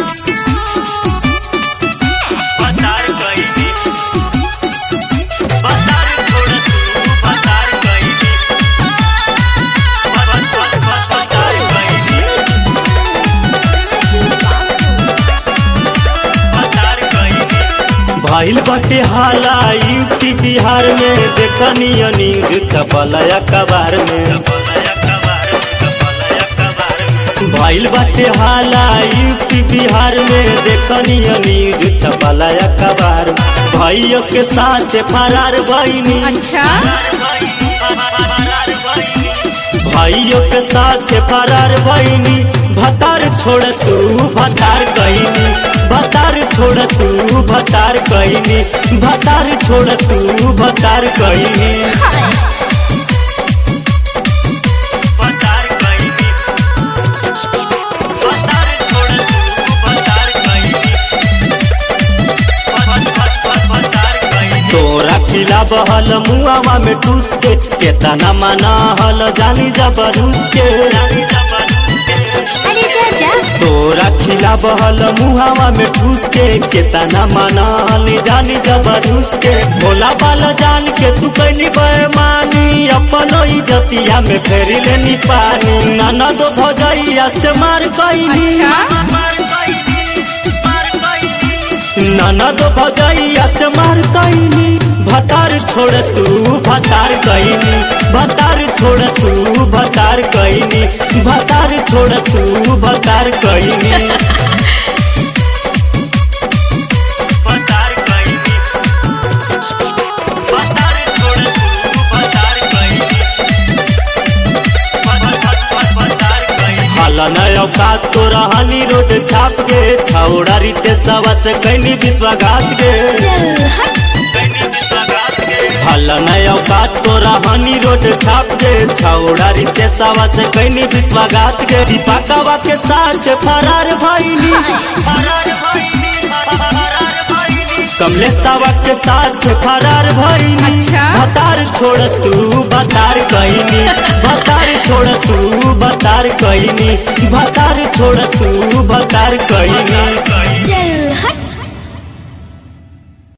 बतार कइली बतार छोड़ तू बतार कइली बत बत बत बतार कइली बतार कइली भइल बटे हाला यूपी बिहार में देखनी न्यूज छपल अखबार में कपलया कबार कपलया कबार भइल बटे हाला यूपी बिहार में देखनी न्यूज छपल अखबार भाइयों के साथ फरार बहिनी अच्छा भाइयों के साथ फरार बहिनी भतार छोड़ तू भतार कहिनी भतार छोड़ तू भतार कहिनी भतार छोड़ तू भतार कहिनी बतार कइली बतार छोड़ तू बतार कइली बत बत बत बतार कइली तोरा खिला बहल मुआवा में टूस के केतना मना हल जानी जबरूस के जानी जबरदस्ती अरे जा जा तोरा खिला बहल मुहावा में ठूस के केतना मना हल जानी जबरूस के भोला बाला जान के तू कैनी बेमानी अपन इज्जतिया में फेरी लेनी पानी नाना दो भजैया से मार कैनी अच्छा मार कइली मार कइली नाना दो भजैया से मार कैनी भतार छोड़ तू भतार कैनी भतार छोड़ तू भतार कैनी भतार छोड़ तू भतार कैनी बतार कइली बतार छोड़ तू बतार कइली बत बत बत बतार कइली हाला नय औकात तो रहनी रोड छाप के छौड़ा रीते सवत कैनी विश्वाघात के चल हट कइली विश्वास के हाला नय औकात तो रहनी रोड छाप के छौड़ा रीते सवत कैनी विश्वाघात के दीपकवा के साथ फरार भइनी फरार भइली फरार भइली कमलेशवा के साथ फरार भइनी अच्छा। भतार छोड़ तू भतार कैनी भतार छोड़ तू भतार कैनी भतार छोड़ तू भतार कैनी कइली